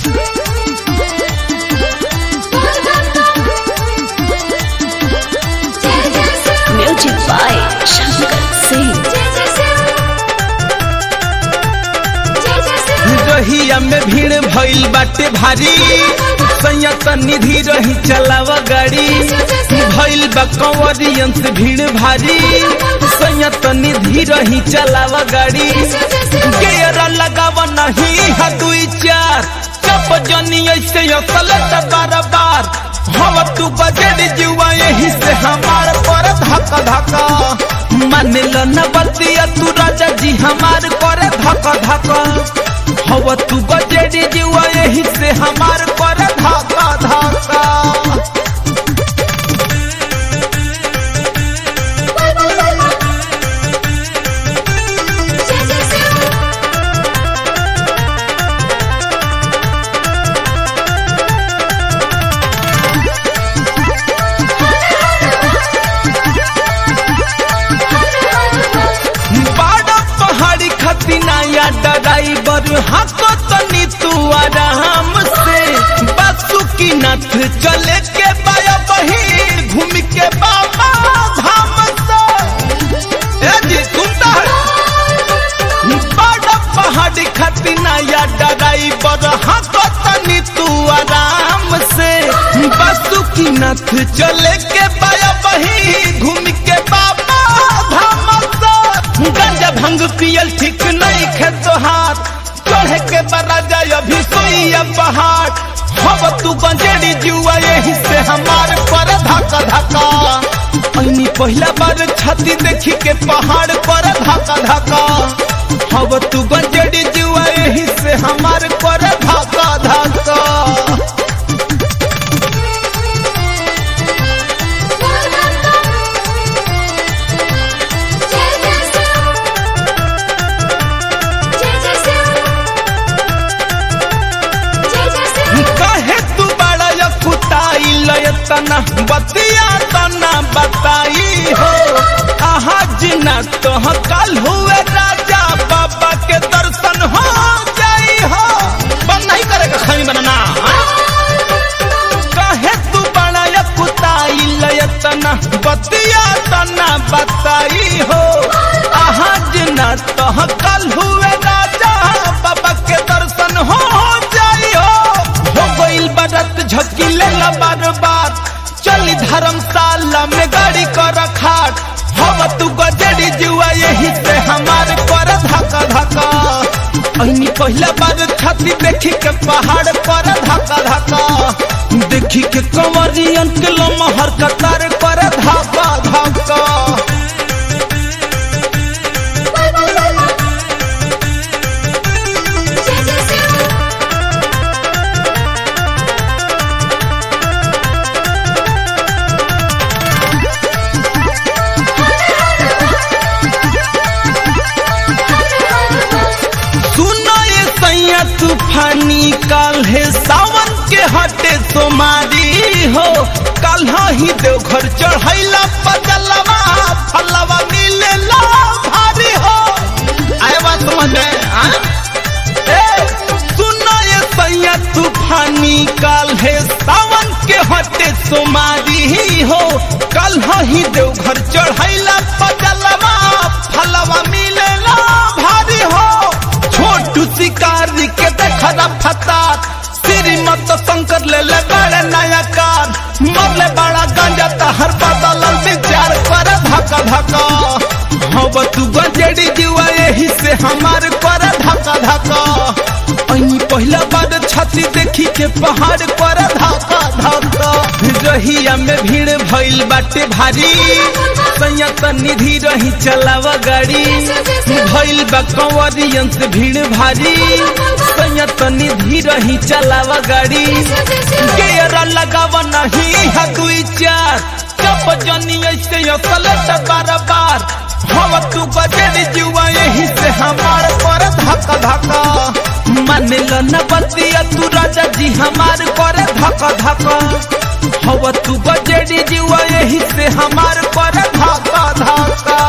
Music by Shankar Singh. रहिया में भीड़ भइल बाटे भारी संयत निधि रही चलाव गाड़ी भइल बा कंवरियन से भीड़ भारी संयत निधि रही चलाव गाड़ी गेयर लगाव नहीं है दुई चार चप जनी ऐसे असल बार बार हम तू बजट जुआ यही से हमार पर धक्का धक्का मान लो न बतिया तू राजा जी हमार करे धक्का धक्का हवा तू बजट जुआ यही से हमार करे धक्का धक्का बाड़ा पहाड़ी खतिना या ड्राइवर हको तनी तू आराम से बसु की नथ चले के बाया बही घूम के बाबा धाम से ए जी सुनता है बाड़ा पहाड़ी खतिना या ड्राइवर हको तनी तू आराम से बसु की नथ चले के बाया बही घूम के बाबा धाम से गंजा भंग पियल ठीक नहीं खे तोहार चढ़े के बरा जाय अभी सोइया पहाड़ हब तू बंजेड़ी जुआ यही से हमार पर धक्का धक्का ऐनी पहला बार छाती देखी के पहाड़ पर धक्का धक्का हब तू बंजेड़ी जुआ यही से हमार पर धक्का धक्का कहे तू बड़ा या कुताई लयतना बतिया तना बताई हो आहा जिना तो कल हुए राजा बाबा के दर्शन हो जाई हो बंद नहीं करेगा खमी बनाना हाँ? कहे तू बड़ा या कुताई लयतना बतिया तना बताई हो आहा जिना तो कल हुए राजा बाबा के दर्शन हो जाई हो हो गइल बरत झकी लेला बार बार चली धर्मशाला में गाड़ी कर खाट हम तू गजड़ी जुआ यही से हमार कर धक्का धक्का ऐनी पहला बार छाती देखी के पहाड़ पर धक्का धक्का देखी के कंवरियन के लमहर कतार पर धक्का धक्का सुनो ये सैया तूफानी काल है सावन के हटे तुम्हारी हो कल ही देवघर चढ़ैला पजलवा फलवा मिलेला भारी हो आए बात समझ में हाँ? ए, सुनो ये सैया तूफानी काल है सावन के हटे तुम्हारी हो कल ही देवघर चढ़ैला पजलवा फलवा मिलेला भारी हो छोटू शिकारी के देखा फतार श्रीमत शंकर ले ले बड़े नया कार मरले बड़ा गंजा तहर बदल विचार कर धक्का धक्का हब तू गंजेड़ी जुआ यही से हमार कर धक्का धक्का ऐनी पहला बार छाती देखी के पहाड़ पर धक्का धक्का रहिया में भीड़ भइल बाटे भारी संयत निधि रही चलावा गाड़ी भइल बा कंवरियन से भीड़ भारी संयत निधि रही चलावा गाड़ी गेयर लगाव नहीं है दुई चार चप जनी ऐसे असल बार बार हम तू बजट जुआ यही से हमार पर धक्का धक्का मान लो न बतिया तू राजा जी हमार पर धक्का धक्का हवा तू बजट जुआ यही से हमार पर धक्का धक्का